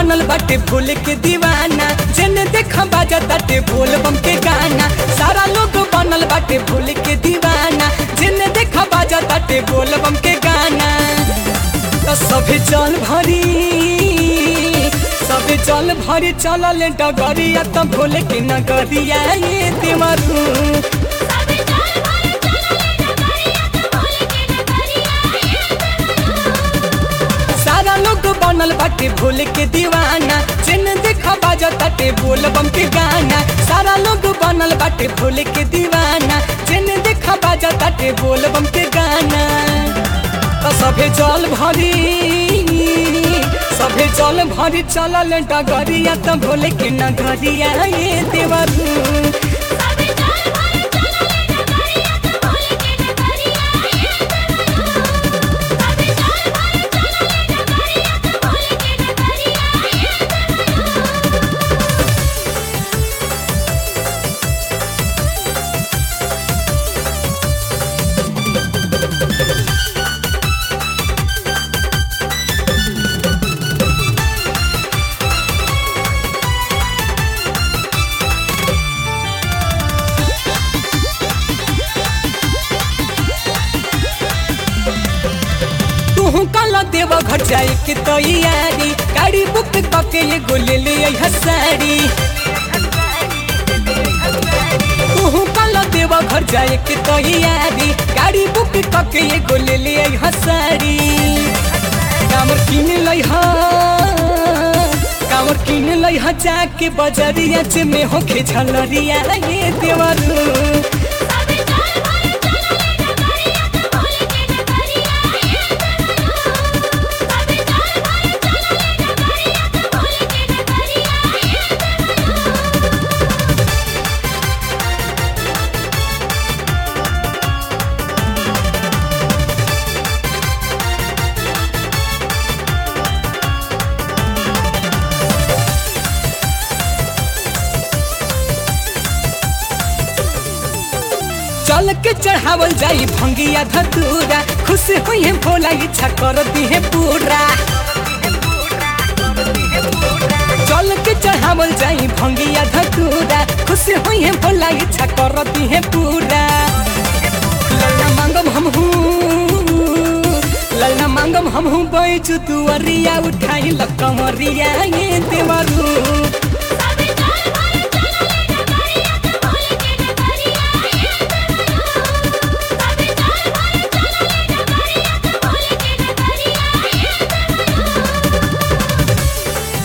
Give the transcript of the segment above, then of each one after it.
बनल बाटे भोले के दीवाना जेने देखा बाजा ताटे बोल बम के गाना सारा लोग बनल बाटे भोले के दीवाना जेने देखा बाजा ताटे बोल बम के गाना तो सभे जल भरी सभे जल भरी चलल डगरिया तो भोले के नगरिया ये देवरू सबे जाल भरे चलले डगरिया त भोले के नगरिया ये देवरू सारा लोग बनल बाटे भोले के दीवाना जिन देखा बाजा ताटे बोल बम के गाना सारा लोग बनल बाटे भोले के दीवाना जिन देखा बाजा ताटे बोल बम के गाना तो सभे जल भरी सभे जल भरी चलल डगरिया तो भोले के नगरिया ये देवरू सबे जाल भरे चलले डगरिया त भोले के नगरिया ये देवरू सबे जाल भरे चलले डगरिया त भोले के नगरिया ये देवरू तू कल देव घर जाए के तैयारी गाड़ी बुक करके एगो ले ले अइहा साड़ी तू कल देव घर जाए के तैयारी गाड़ी बुक करके एगो ले ले अइहा साड़ी कामर किन लइहा कामर किन लइहा जाके बजरिया चे में होखे झलरिया ये देवरू सबे जाल भरे चलले डगरिया त भोले के नगरिया ये देवरू सबे जाल भरे चलले डगरिया त भोले के नगरिया ये देवरू चल के चढ़ावल जाई भंगिया धतूरा खुश हुई है भोला इच्छा कर दी है पूरा चल के चढ़ावल जाई भंगिया धतूरा खुश हुई है भोला इच्छा कर दी है पूरा ललना मांगम हम ललना मांगम हम हूँ बैचू तू अरिया उठाई लकमरिया ये देवरू सबे जाल भरे चलले डगरिया त भोले के नगरिया ये देवरू सबे जाल भरे चलले डगरिया त भोले के नगरिया ये देवरू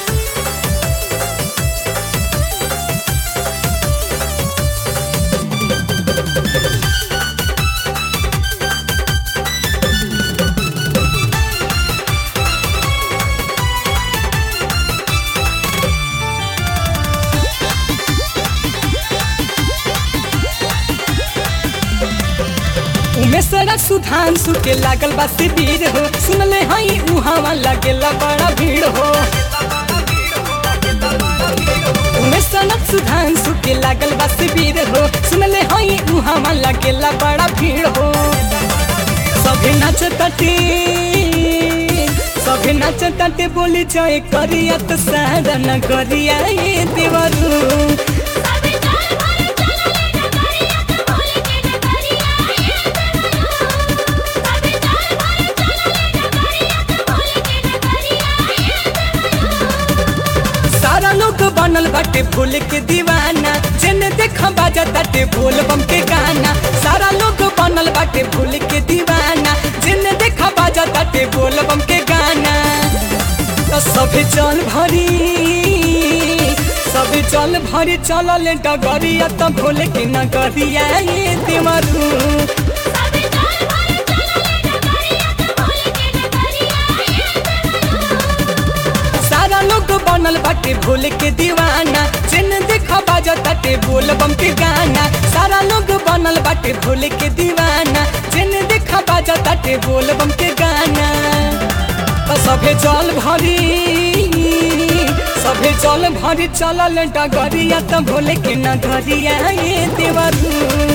उमेशरा सुधांशु के लागल बा शिविर हो सुनले हई उहावा लागेला बड़ा भीड़ हो उमेशरा सुधांशु के लागल बा शिविर हो सुनले हई उहावा लागेला बड़ा भीड़ हो सभे नाचताटे सभे नाचताटे बोली जाए करिया तो सारा नगरिया ये देवरू सबे जाल भरे चलले डगरिया त भोले के नगरिया ये देवरू सबे जाल भरे चलले डगरिया त भोले के नगरिया ये देवरू सारा लोग बनल बाटे भोल के दीवाना जेने देखा बाजा ताटे बोल बम के गाना सारा लोग बनल बाटे भोल के दीवाना जेने देखा बाजा ताटे बोल बम के गाना तो सभे जल भरी सभे जल भरी चलल डगरिया तो भोले के नगरिया ये देवरू सबे जाल भरे चलले डगरिया त भोले के नगरिया ये देवरू सारा लोग बनल बाटे भोले के दीवाना जिन देखा बाजा ताटे बोल बम के गाना सारा लोग बनल बाटे भोले के दीवाना जिन देखा बाजा ताटे बोल बम के गाना तो सभे जल भरी सभे जल भरी चलल डगरिया तो भोले के नगरिया ये देवरू